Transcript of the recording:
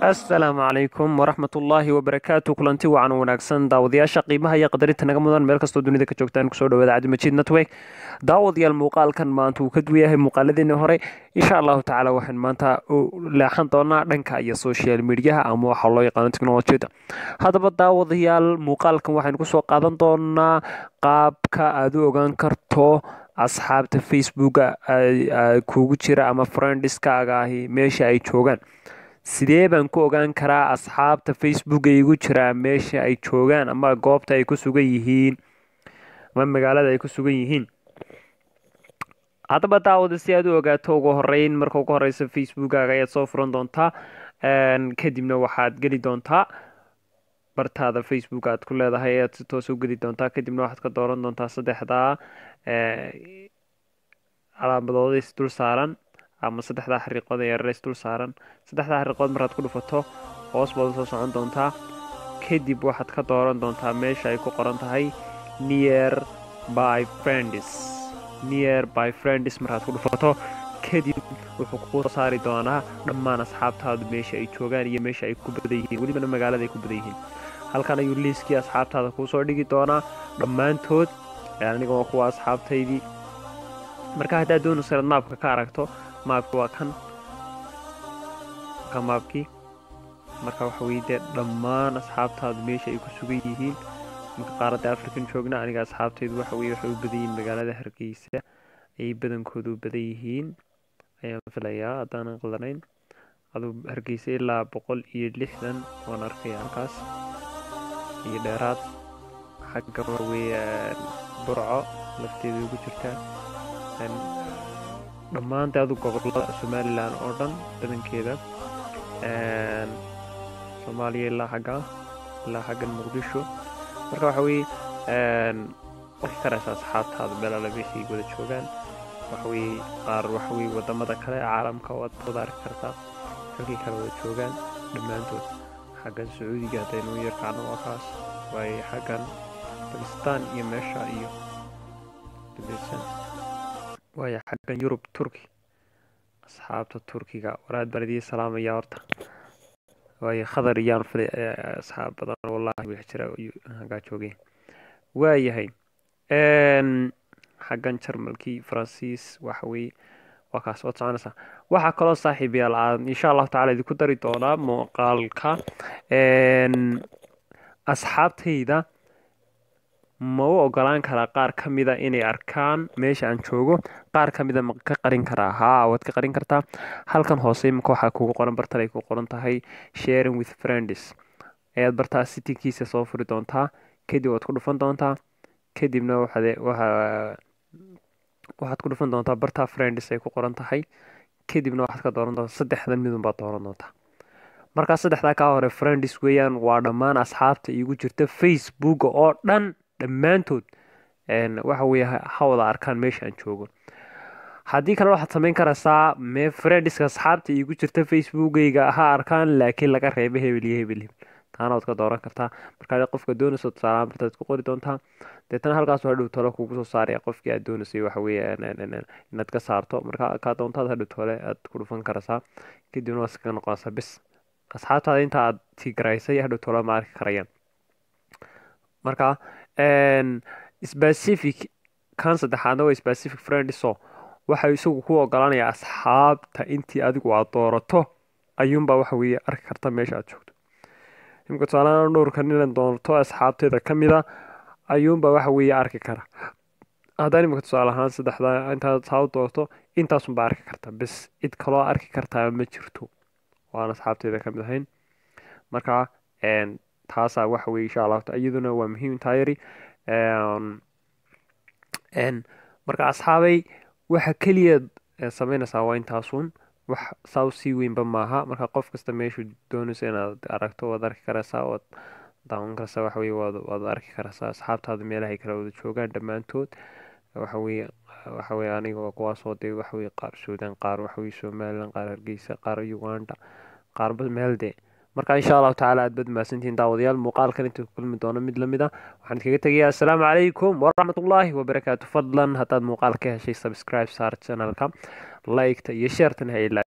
asalaamu calaykum waraxmat ullaahi wabarakaatu kulanti wacan wanaagsan daawadayaasha qiimaha iyo qadarinta naga mudan meel kastoo dunida ka joogtaan kusoo dhawaada cabdimajiid network daawadayaal muuqaalkan maanta uu ka duwan yahay muuqaaladeeni hore insha allahu tacaala waxaan maanta leexan doonaa dhanka iyo social mediaha ama waxaa loo yaqaano technolojiyada haddaba daawadayaal muuqaalkan waxaynu kusoo qaadan doonaa qaabka aad u ogaan karto asxaabta facebooka kugu jira ama friendiskaaga ahi meesha ay joogaan sidee baan ku ogaan karaa asxaabta facebook ay igu jiraa meesha ay joogaan ama goobta ay ku sugan yihiin ama magaalada ay ku sugan yihiin haddaba daawada si aad u ogaato ugu horeyn marka ugu horeysa facebookaaga ayaad soo furan doontaa kadibna waxaad geli doontaa bartaada facebook aad ku leedahay ayaad si toos u geli doontaa kadibna waxaad ka dooran doontaa saddexdaa calaamadood is dul saaran ama saddexdaa xariiqood ee yareys dul saaran saddexdaa xariiqood markaad ku dhufato hoos baad usoo socon doontaa kadib waxaad ka dooran doontaa meesha ay ku qoran tahay near by friends near by friends markaad ku dhufato kadib wuxuu kuu saari doonaa dhammaan asxaabtaadu meesha ay joogaan iyo meesha ay ku badan yihiin welibana magaalada ay ku badan yihiin halkan ayuu liiskii asxaabtaada kuu soo dhigi doonaa dhammaantood aniga waa kuwa asxaabtaydii marka haddaad doonayso inaad maabka ka aragto maabki waa kan ka maabkii marka waxa weye dee dhammaan asxaabtaadu meesha ay ku sugan yihiin marka qaaradda african joogna aniga asxaabtaydu waxa weye waxay u badan yihiin magaalada hargeysa ayay badankooda u badan yihiin ayaan filayaa haddaanan qaldanayn aduu hargeysa ilaa boqol iyo lixdan waan arkaya halkaas iyo dheeraad xagga waxa weye burco lafteeda ugu jirtaa dhammaanta adu gobolada somalilan oo dhan badankeeda soomaaliya ilaa xagga ilaa xaggan muqdisho marka waxa weye waxay karaysa asxaabtaada meelala meeshay wada joogaan waxaweye qaar waxaweye wadamada kale caalamka waad wada arki kartaa halkii kale wada joogaan dhammaantood xaggan sacuudiga haddaynu yarkacno waa kaas waaye xaggan bakistan iyo meesha iyo waaya xaggan yurub turki asxaabta turkiga waraad baan idiin salaamaya horta waayo khadar iyaan filay asxaab badan wallahi wax jira hagaa joogeen waayahay xaggan jarmalkii faransiis waxa weye waa kaas waad soconaysaa waxaa kaloo saaxiib yaal aan insha allahu tacala idinku dari doonaa muuqaalka asxaabtayda ma u ogolaan karaa qaar ka mida inay arkaan meesha aan joogo qaar ka mida ma ka qarin karaa haa waad ka qarin kartaa halkan hoose imika waxaa kugu qoran bartan ay ku qoran tahay sharing with friends ayaad bartaa sitinkiisa soo furi doontaa kadib waad ku dhufan doontaa kadibna waxaad waxaad ku dhufan doontaa bartaa friends ay ku qoran tahay kadibna waxaad ka dooran doontaa saddexdan midun baad dooran doontaa markaa saddexdaa kaa hore friends weeyaan waa dhammaan asxaabta iigu jirta facebook oo dhan dhammaantood waxa weye ha wada arkaan meesha aan joogo haddii kale waxaad samayn karaysaa mee friendiska asxaabta iigu jirta facebookayga ha arkaan laakiin laga reeba hebel iyo hebel hebel taana waad ka dooran kartaa markaa qofka doonayso tusaalaan bartaad ku qori doontaa deetana halkaas hadhow tole kugu soo saaraya qofkii aad doonaysay waxa weye inaad ka saarto marka kaa doontaad hadhow tole aad ku dhufan karaysaa kadibna waa iskaga noqonaysaa bis asxaabtaada inta aad tigaraysay hadhow tole ma arki karayaan marka specific kan saddexaadna waa specific friendso waxa isagu ku ogolaanaya asxaabta intii adigu aad doorato ayuunbaa waxa weye arki karta meesha aad joogto imika tusaalahaan dhowrkan inaan doorto asxaabteeda ka mida ayuunbaa waxa weye arki kara haddaan imika tusaale ahaan saddexdaa intaad saa u doorto intaasunbaa arki karta bis cid kaloo arki kartaa ma jirto waan asxaabteeda ka mid ahayn marka taasaa waxa weye insha allah iyaduna waa muhiim taayari marka asxaabay waxa keliya samaynaysaa waa intaasun wax saa sii weynba maaha marka qof kasta meeshu doonaysa inaad aragto waad arki karaysaa waad daawan karaysaa waxa weye waad waad arki karaysaa asxaabtaada meelahay kala wada joogaan dhammaantood waxa weye waxa weye aniga kuwaasoo dee waxa weye qaar suudaan qaar waxa weye somaliland qaar hargeysa qaar uganda qaarba meel dee marka insha allahu tacala aad bad mahadsantihiin daawadayaal muuqaalkan inta kulmi doono mid lamid ah waxaan idkaga tegayaa assalaamu calaykum waraxmatullaahi wabarakaatu fadlan haddaad muuqaal ka heshay subscribe saar channelka liketa iyo sheertan ha ilaa